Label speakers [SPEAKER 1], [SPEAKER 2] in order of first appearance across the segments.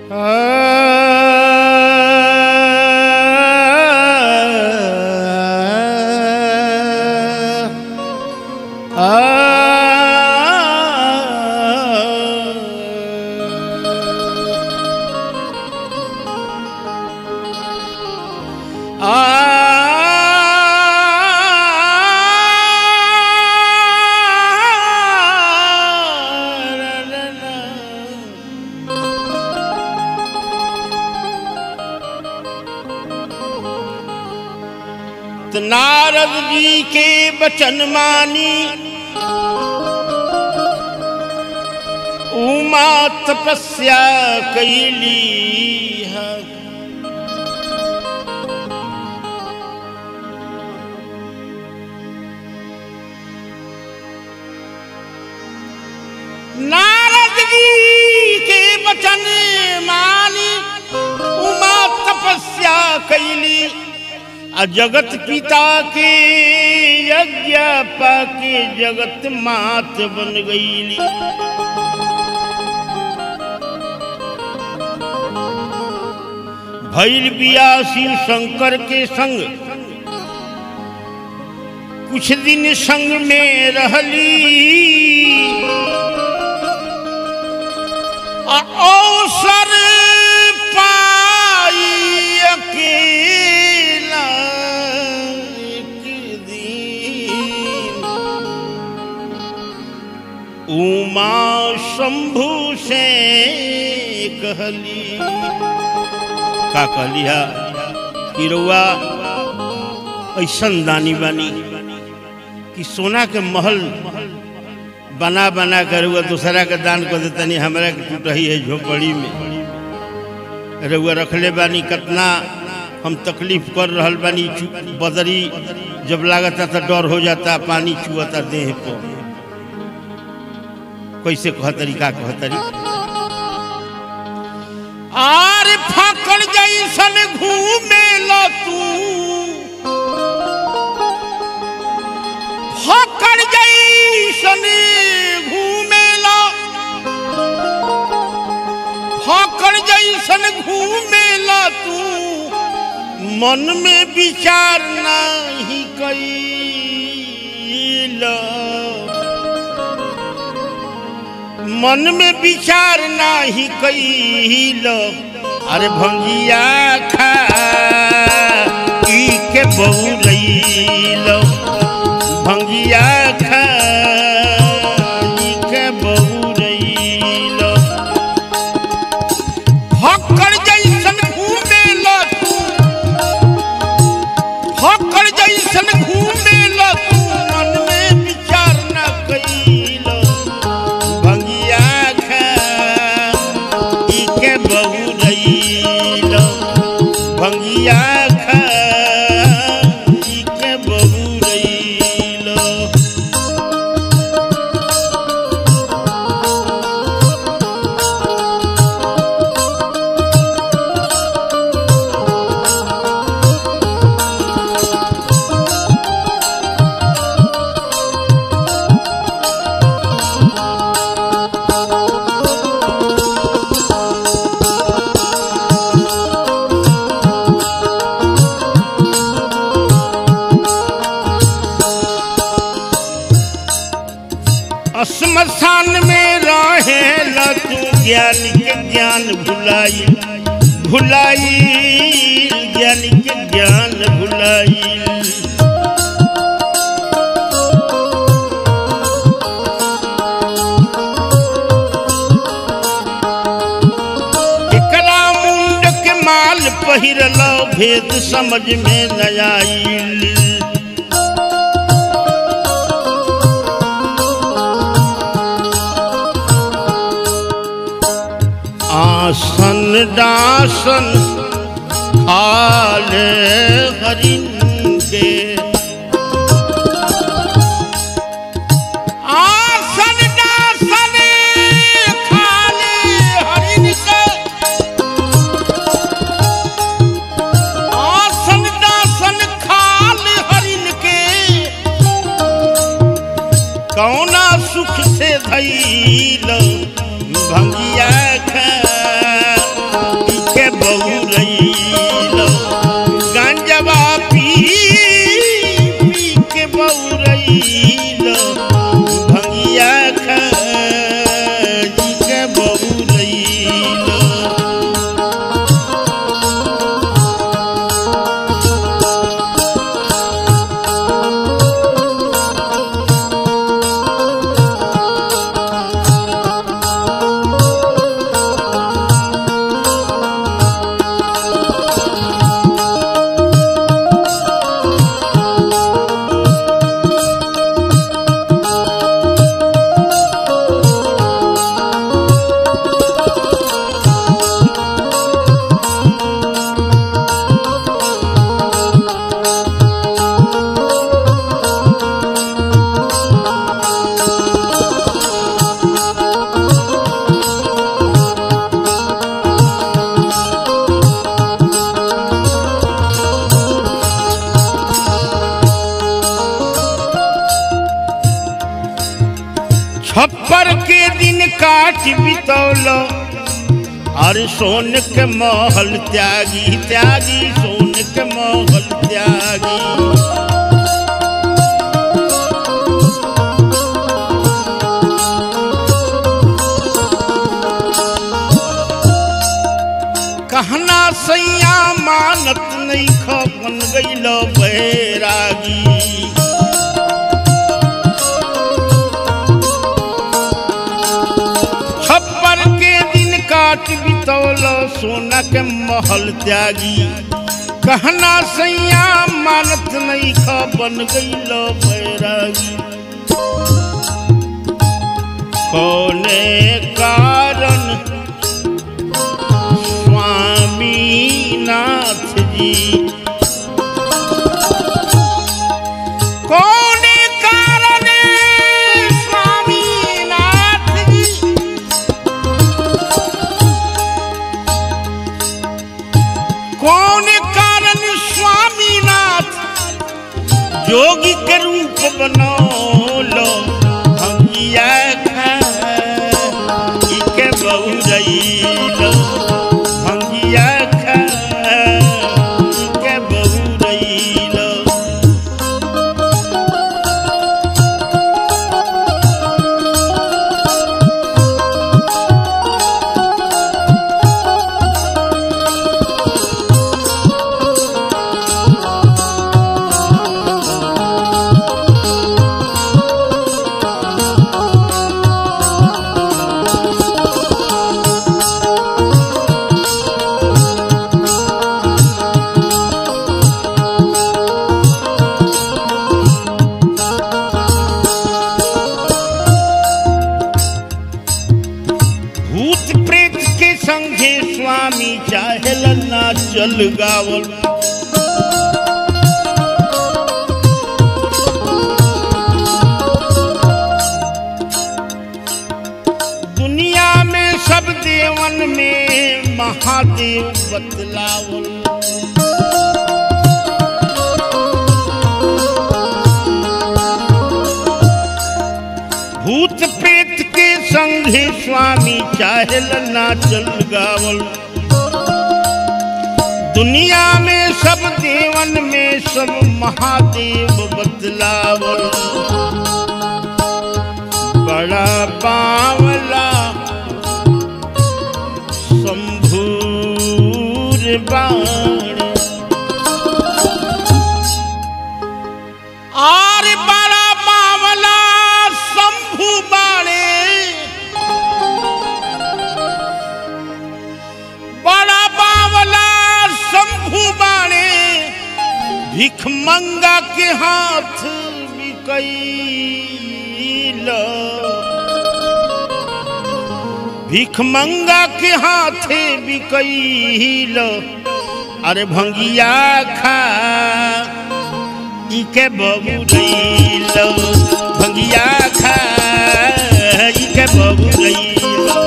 [SPEAKER 1] तो नारद जी के बचन मानी उमा तपस्या कैली है नारद जी के बचन मानी उमा तपस्या कैली आ जगत पिता के यज्ञ पाके जगत मात बन गईली भैल बियासी शंकर के संग कुछ दिन संग में रहली आ अवसर पाई अकेला एक दिन उमा शंभु से कहली का कहली हा कि रउआ ऐसन दानी बानी कि सोना के महल बना बना कर रउआ दूसरा के दान कर देतनी हमरा के टूटही है झोपड़ी में रउआ रखले बानी कितना हम तकलीफ कर रहल बानी चु- बदरी जब लागता तो डर हो जाता पानी चुअता देह पर कैसे कहतरी का कहतरी आर फाकड़ जैसन घूमे लो तू फाकड़ जैसन घूमे लो फाकड़ जैसन घूमे लो तू मन में विचार नहीं कैलो मन में विचार नाही कैल अरे भंगिया खा ई के बउरैल भंगिया खा ई के बउरैल फक्कड़ जैसन घूमेल तू फक्कड़ जैसन घूमेल तू मन में विचार न कैल भंगिया खा ई के बहुरैल भंगिया खा ई के बहुरैल श्मशान में रहे तू ज्ञान के ज्ञान भुलाई भुलाई ज्ञान के ज्ञान भुलाई एकरा मुंड के माल पहिरल भेद समझ में न आईल आसन दासन खाले हरिन के आसन दासन खाले हरिन के आसन दासन खाले हरिन के कौना सुख से धैल भंगिया खा छप्पर के दिन काट बितौल और सोन के महल त्यागी त्यागी सोन के महल त्यागी कहना सैया मानत नहीं खपन गईल बैरागी छप्पर के दिन काट बितौल सोना के महल त्यागी कहना सैया मानत नहीं खपन गईल बैरागी कौने कारण स्वामीनाथ जी कौन कारण स्वामीनाथ जी कौन कारण स्वामीनाथ जोगी के रूप बनौलो भंगिया खा के बहुरैलो भंगिया खा के बहुरैलो भूत प्रेत के संगे स्वामी चाहेल ना चल गावल दुनिया में सब देवन में महादेव बतलावल भूत प्रेत के संगे स्वामी चाहेल ना चल गावल दुनिया में सब देवन में सब महादेव बदलावल बड़ा बावला शंभूर बाण आर बड़ा बावला शंभु बाणे बड़ा बावला शंभु बाणे भिख मंगा के हाथ बिकैल भिख मंगा के हाथे बिकैल अरे भंगिया खा इके बबू रैलो भंगिया खा इके बबू रैलो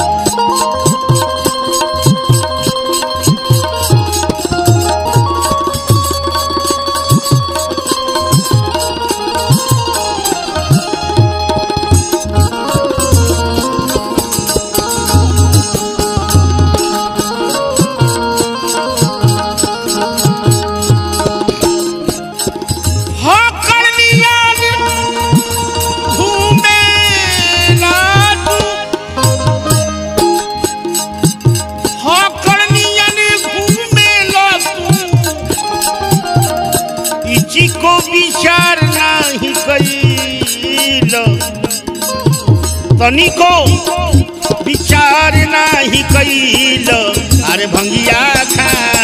[SPEAKER 1] हकड़ियान घूमे नाटू हकड़ियान घूमे लाटू इची को विचार नहीं कैल तनिको विचार नहीं कैल अरे भंगिया खा